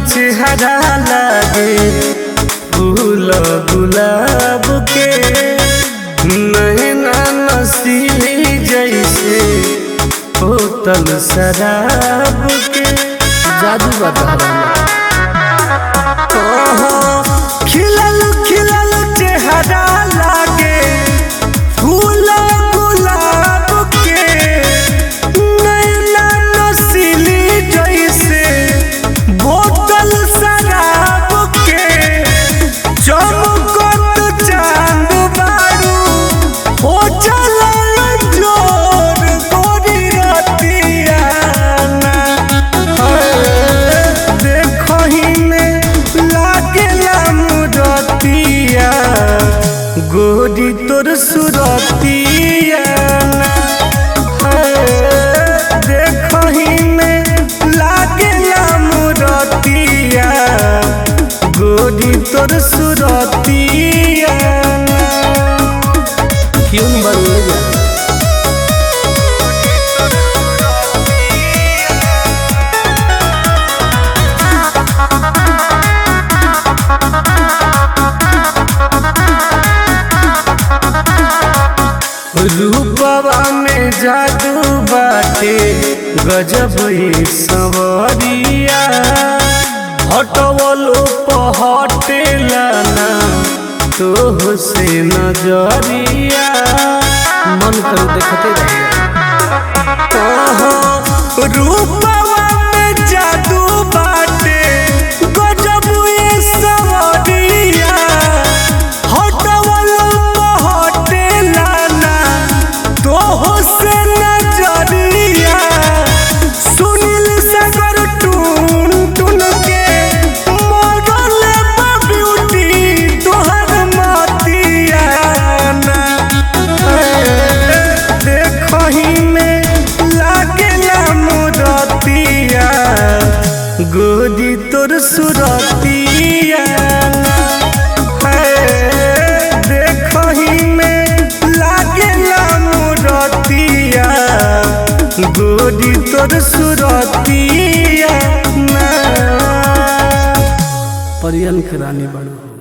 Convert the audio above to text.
चेहरा लागे फूल गुलाब के नैना नसीली जैसे बोतल शराब के जादू बता खिलल खिलल चेहरा लागे फूल गुलाब के नैना नसीली जैसे बोतल शराब के चमकत चांद बारू हो चलल जोर गोरी रतियाना देखही में लागेला मुरतिया गोरी तोर सुरतिया देखही में लागेला मुरतिया गोरी तोर सुरतिया क्यों बन जा रूपवा में जादू बाटे गजब ही सवरिया हटवलो पहटेला ना तोह से नजरिया मन कर देखते रहिए रूपवा में जादू बाटे गजब ही सवरिया हटवलो पहटेला ना तोह से नजरिया सुनील सागर टून टून के मरल बा ब्यूटी तोहर मतिया ना देखही में लागेला मुरतिया गोदी तोर सुरतिया देखही में लागेला मुरतिया गोदी तोर सुरतिया परियन के रानी बनू